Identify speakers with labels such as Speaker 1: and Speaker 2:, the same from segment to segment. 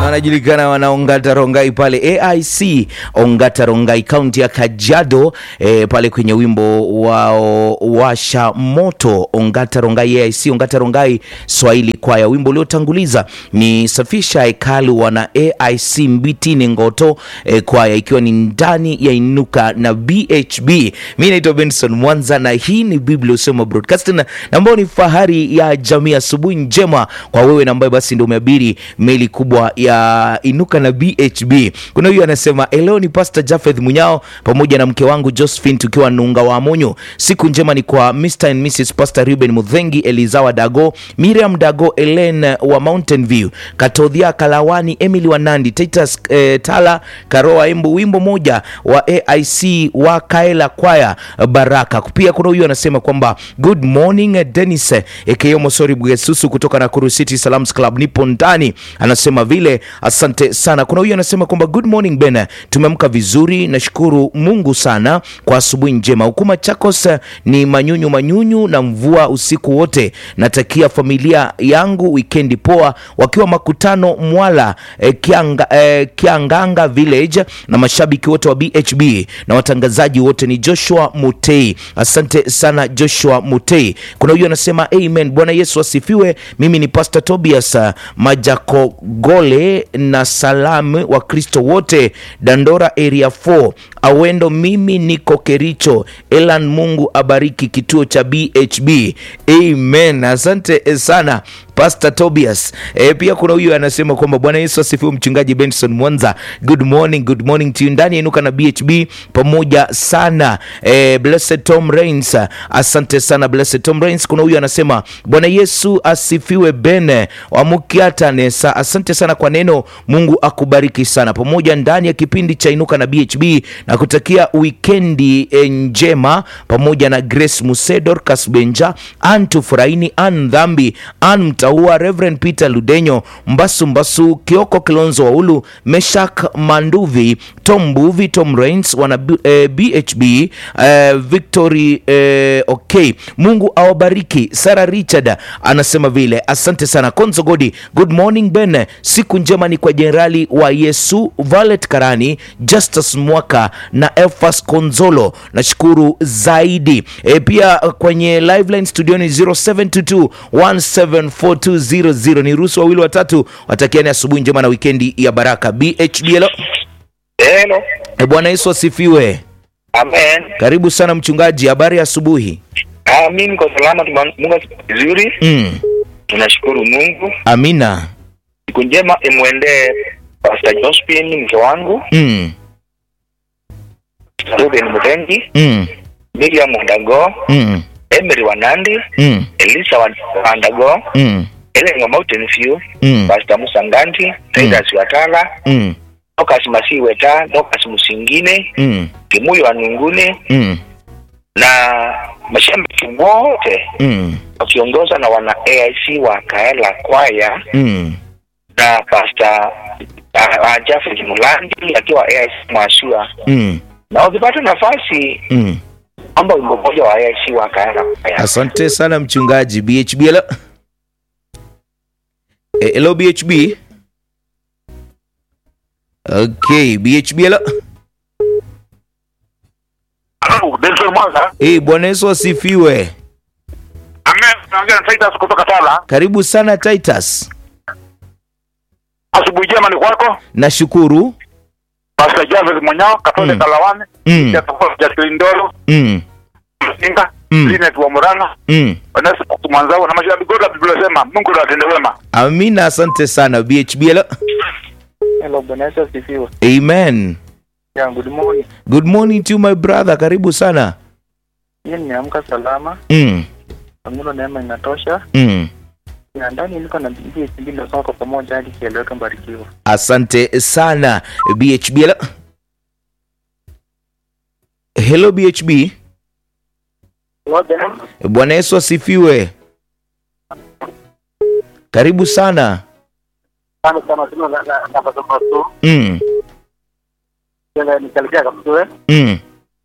Speaker 1: wanajulikana wana Ongata Rongai pale AIC Ongata Rongai kaunti ya Kajiado e, pale kwenye wimbo wao washa moto Ongata Rongai AIC Ongata Rongai Swahili kwaya. Wimbo uliotanguliza ni safisha hekalu wana AIC Mbitini Ngoto e, kwaya ikiwa ni ndani ya inuka na BHB. Mimi naitwa Benson Mwanza na hii ni Biblia Usema Broadcasting na ambayo ni fahari ya jamii. Asubuhi njema kwa wewe na ambaye basi ndio umeabiri meli kubwa ya inuka na BHB. Kuna huyu anasema leo ni Pastor Jafeth Munyao pamoja na mke wangu Josephine tukiwa Nunga wa Monyo. Siku njema ni kwa Mr and Mrs Pastor Ruben Mudhengi, Elizawa Dago, Miriam Dago, Ellen wa Mountain View, Katodhia Kalawani, Emily Wanandi, Titus eh, Tala Karoa Embu, wimbo moja wa AIC wa Kaela Kwaya Baraka. Pia kuna huyu anasema kwamba good morning Dennis aka Mosori Bwesusu kutoka Nakuru City Salams Club, nipo ndani. Anasema vile asante sana. Kuna huyu anasema kwamba good morning Ben, tumeamka vizuri, nashukuru Mungu sana kwa asubuhi njema. Hukuma Chakos ni manyunyu manyunyu na mvua usiku wote. Natakia familia yangu wikendi poa, wakiwa makutano Mwala eh, Kianga, eh, Kianganga Village na mashabiki wote wa BHB na watangazaji wote ni Joshua Mutei. Asante sana Joshua Mutei. Kuna huyu anasema amen, Bwana Yesu asifiwe. Mimi ni Pastor Tobias uh, Majakogole na salamu wa Kristo wote Dandora area 4 Awendo. Mimi niko Kericho. Elan, Mungu abariki kituo cha BHB. Amen. Asante sana Pastor Tobias. E, pia kuna huyu anasema kwamba Bwana Yesu asifiwe, mchungaji Benson Mwanza. Good morning, good morning to you ndani ya inuka na BHB pamoja sana. E, Blessed Tom Rains. Asante sana Blessed Tom Rains. Kuna huyu anasema Bwana Yesu asifiwe Ben Wamukiata Nesa. Asante sana kwa neno. Mungu akubariki sana pamoja ndani ya kipindi cha inuka na BHB na kutakia wikendi njema pamoja na Grace Musedor Kasbenja, Antu Furaini, An Dhambi, An Mtaua, Reverend Peter Ludenyo, Mbasu Mbasu, Kioko Kilonzo Waulu, Meshak Manduvi, Tom Mbuvi, Tom Rains, wana eh, BHB eh, Victory eh, okay. Mungu awabariki. Sara Richard anasema vile, asante sana Konzo Godi. Good morning Ben, siku njema ni kwa Jenerali wa Yesu Valet Karani, Justus Mwaka na Elfas Konzolo, nashukuru zaidi e, pia kwenye liveline studioni 0722 174 ni ruhusu wawili watatu watakiani asubuhi njema na wikendi ya baraka. BHB hello.
Speaker 2: Hello.
Speaker 1: E, Bwana Yesu asifiwe.
Speaker 2: Amen.
Speaker 1: Karibu sana mchungaji, habari ya asubuhi.
Speaker 2: Ah, mimi niko salama, tuma- Mungu asifiwe vizuri.
Speaker 1: Mm.
Speaker 2: Tunashukuru Mungu.
Speaker 1: Amina.
Speaker 2: Siku njema imwendee Pastor Josephine mke wangu,
Speaker 1: Mm.
Speaker 2: Ruben Mutengi,
Speaker 1: Mm.
Speaker 2: Miriam Wandago,
Speaker 1: Mm.
Speaker 2: Emery Wanandi,
Speaker 1: Mm.
Speaker 2: Elisa Wan- Wandago,
Speaker 1: Mm.
Speaker 2: Ellen wa Mountain View,
Speaker 1: Mm.
Speaker 2: Pastor Musa Nganti, Titus Watala,
Speaker 1: Mm.
Speaker 2: Lucas Masi Weta, Lucas Musingine,
Speaker 1: Mm.
Speaker 2: Kimuyo wa Nungune
Speaker 1: Mm.
Speaker 2: na mashabiki wote
Speaker 1: Mm.
Speaker 2: wakiongozwa na wana AIC wa Kaela Kwaya
Speaker 1: Mm.
Speaker 2: na Pastor uh, uh, Jafet Mulandi akiwa AIC Mwasua,
Speaker 1: Mm.
Speaker 2: na wakipata nafasi
Speaker 1: Mm.
Speaker 2: amba wimbo mmoja wa AIC wa Kaela Kwaya.
Speaker 1: Asante sana mchungaji. BHB hello. Eh, hello BHB. Okay, BHB hello.
Speaker 3: Halo, Benson Mwanza.
Speaker 1: Eh, Bwana Yesu asifiwe.
Speaker 3: Amen. Naongea na Titus kutoka Tala.
Speaker 1: Karibu sana Titus.
Speaker 3: Asubuhi njema ni kwako.
Speaker 1: Nashukuru.
Speaker 3: Pastor Javez Monyao, Katole
Speaker 1: Mm.
Speaker 3: Kalawani,
Speaker 1: Mm.
Speaker 3: Jacqueline Ndoro,
Speaker 1: Mm.
Speaker 3: Singa,
Speaker 1: Mm.
Speaker 3: Linet wa Murang'a,
Speaker 1: Mm.
Speaker 3: Vanessa Mwanzao na mashabiki wote wa Biblia sema Mungu ndo atende wema.
Speaker 1: Amina, asante sana BHB hello.
Speaker 4: Hello, Bwana Yesu asifiwe.
Speaker 1: Amen.
Speaker 4: Yeah, good morning.
Speaker 1: Good morning to my brother. Karibu sana.
Speaker 4: Hii nimeamka salama,
Speaker 1: Mm.
Speaker 4: Mungu neema inatosha.
Speaker 1: Mm.
Speaker 4: Na ndani niko na bidii sibili nasoma kwa pamoja hadi kieleweke mbarikiwa.
Speaker 1: Asante sana BHB. Hello, hello BHB. Bwana Yesu asifiwe. Karibu sana.
Speaker 4: Sana sana tuna na na na pasoma tu.
Speaker 1: Mm.
Speaker 4: Tena nikalekea kabisa.
Speaker 1: Mm.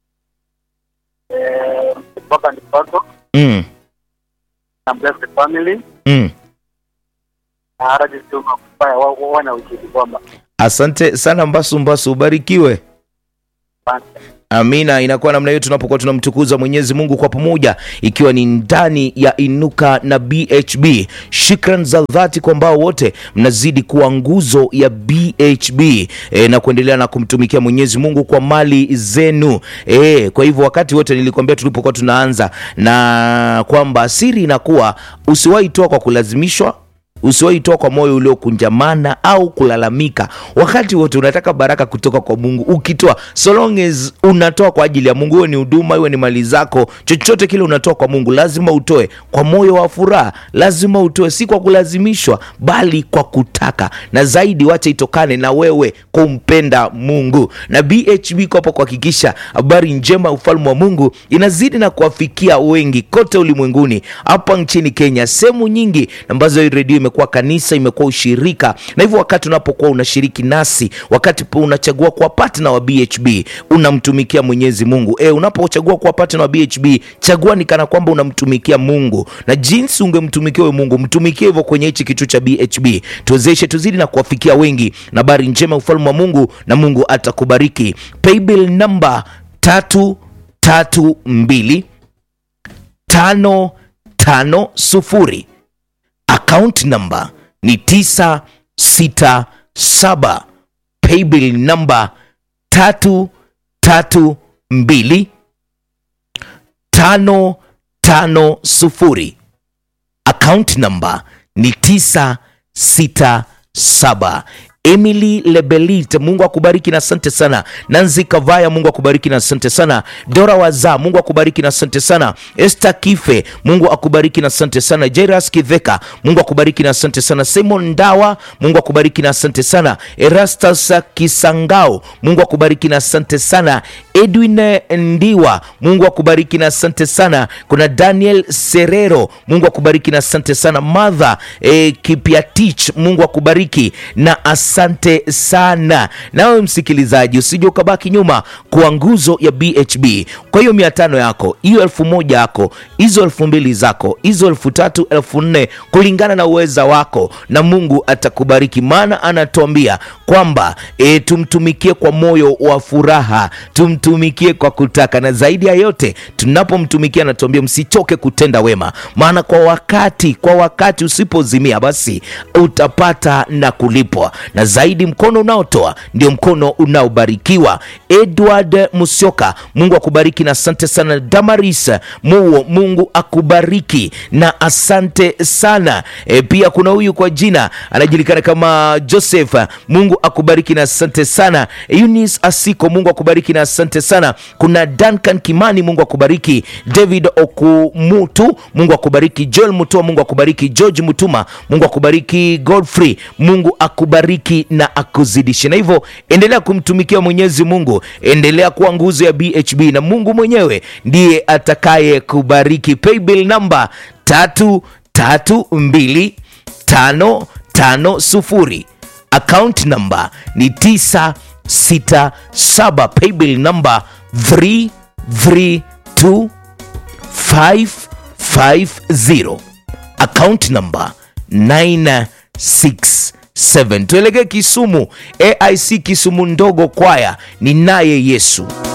Speaker 4: Eh, baba ni wako
Speaker 1: Mm.
Speaker 4: na bless the family.
Speaker 1: Mm.
Speaker 4: na radio sio kufanya wa- wa- wana ujiri kwamba
Speaker 1: asante sana mbasu mbasu ubarikiwe
Speaker 4: asante.
Speaker 1: amina inakuwa namna hiyo tunapokuwa tunamtukuza mwenyezi mungu kwa pamoja ikiwa ni ndani ya inuka na bhb shukran za dhati kwa ambao wote mnazidi kuwa nguzo ya bhb e, na kuendelea na kumtumikia mwenyezi mungu kwa mali zenu e, kwa hivyo wakati wote nilikwambia tulipokuwa tunaanza na kwamba siri inakuwa usiwahi toa kwa kulazimishwa usiwahi toa kwa moyo uliokunjamana au kulalamika wakati wote unataka baraka kutoka kwa mungu ukitoa so long as unatoa kwa ajili ya mungu iwe ni huduma iwe ni mali zako chochote kile unatoa kwa mungu lazima utoe kwa moyo wa furaha lazima utoe si kwa kulazimishwa bali kwa kutaka na zaidi wacha itokane na wewe kumpenda mungu na bhb kwapo kuhakikisha habari njema ya ufalme wa mungu inazidi na kuwafikia wengi kote ulimwenguni hapa nchini kenya sehemu nyingi ambazo hii redio imekuwa kanisa imekuwa ushirika na hivyo wakati unapokuwa unashiriki nasi wakati po unachagua kuwa partner wa bhb unamtumikia mwenyezi mungu e, unapochagua kuwa partner wa bhb chagua ni kana kwamba unamtumikia mungu na jinsi ungemtumikia huyo mungu mtumikie hivyo kwenye hichi kitu cha bhb tuwezeshe tuzidi na kuwafikia wengi na habari njema ya ufalme wa mungu na mungu atakubariki paybill namba tatu tatu mbili tano tano sufuri account number ni 967 paybill number 332 550 account number ni 967 emily lebelit mungu akubariki na asante sana nanzi kavaya mungu akubariki na asante sana dora waza mungu akubariki na asante sana este kife mungu akubariki na asante sana jeras kiveka mungu akubariki na asante sana simon ndawa mungu akubariki na asante sana erastus kisangao mungu akubariki na asante sana edwin ndiwa mungu akubariki na asante sana kuna daniel serero mungu akubariki na asante sana madha e, kipiatich mungu akubariki na asante sana nawe msikilizaji usije ukabaki nyuma kwa nguzo ya bhb kwa hiyo mia tano yako hiyo elfu moja yako hizo elfu mbili zako hizo elfu tatu elfu nne kulingana na uweza wako na mungu atakubariki maana anatuambia kwamba e, tumtumikie kwa moyo wa furaha tumtumikie kwa kutaka na zaidi ya yote tunapomtumikia anatuambia msichoke kutenda wema maana kwa wakati kwa wakati usipozimia basi utapata na kulipwa na zaidi mkono unaotoa ndio mkono unaobarikiwa edward musioka mungu akubariki na asante sana damaris muo mungu akubariki na asante sana e, pia kuna huyu kwa jina anajulikana kama joseph mungu akubariki na asante sana eunice asiko mungu akubariki na asante sana kuna duncan kimani mungu akubariki david okumutu mungu akubariki joel mutua mungu akubariki george mutuma mungu akubariki godfrey mungu akubariki na akuzidishe na hivyo endelea kumtumikia mwenyezi mungu endelea kuwa nguzo ya bhb na mungu mwenyewe ndiye atakaye kubariki paybill namba tatu tatu mbili tano tano sufuri account number ni 967 paybill number 332550 account number 967 tuelekee kisumu aic kisumu ndogo kwaya ni naye yesu